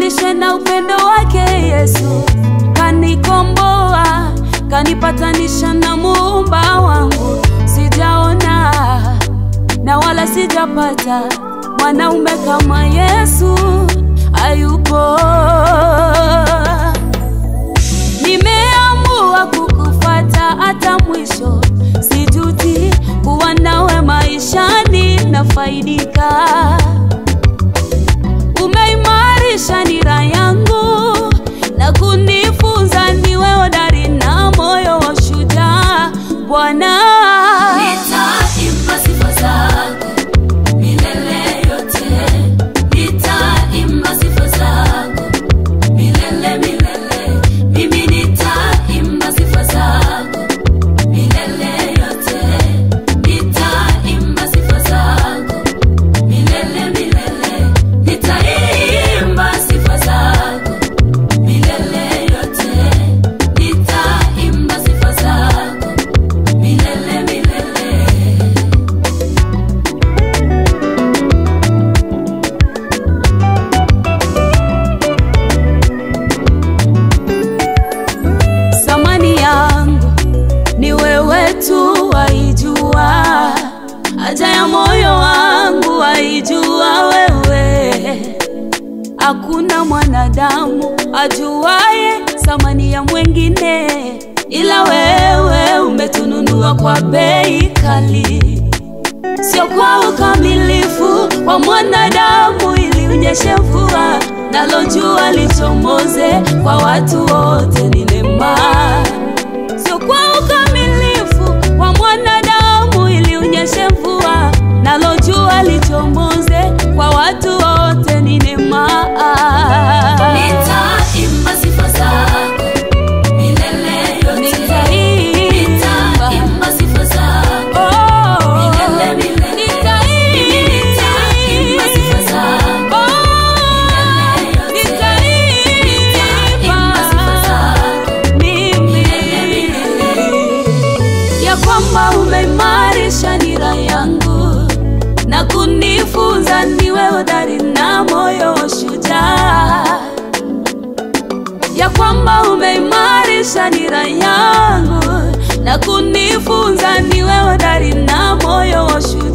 nifundishe na upendo wake Yesu, kanikomboa, kanipatanisha na muumba wangu. Sijaona na wala sijapata mwanaume kama Yesu, hayupo. Nimeamua kukufata hata mwisho, sijuti kuwa nawe maishani, nafaidika. Umeimarisha nira yangu na kunifunza niwe hodari na moyo wa shujaa, Bwana. Nitaimba sifa zako milele yote, nitaimba sifa zako milele milele. Mimi nitaimba sifa zako milele yote, nitaimba sifa zako milele milele. Nitaimba sifa zako milele yote, nitaimba sifa zako milele milele. Thamani yangu ni wewe tu waijua, haja ya moyo wangu waijua wewe. Hakuna mwanadamu ajuaye thamani ya mwengine, ila wewe umetununua kwa bei kali, sio kwa ukamilifu wa mwanadamu, ili unyeshe mvua nalo jua lichomoze kwa watu wote. Ni neema, sio kwa ukamilifu wa mwanadamu, ili unyeshe mvua nalo jua lichomoze kwa watu wote. Ni neema. Nitaimba sifa zako milele yote, Nitaimba. nitaimba sifa zako Oh, milele milele. Mimi nitaimba sifa zako milele yote, nitaimba sifa zako milele milele. ya kwamba umeimarisha nira yangu na kunifunza niwe hodari na moyo wa shujaa, ya kwamba umeimarisha nira yangu na kunifunza niwe hodari na moyo wa shujaa.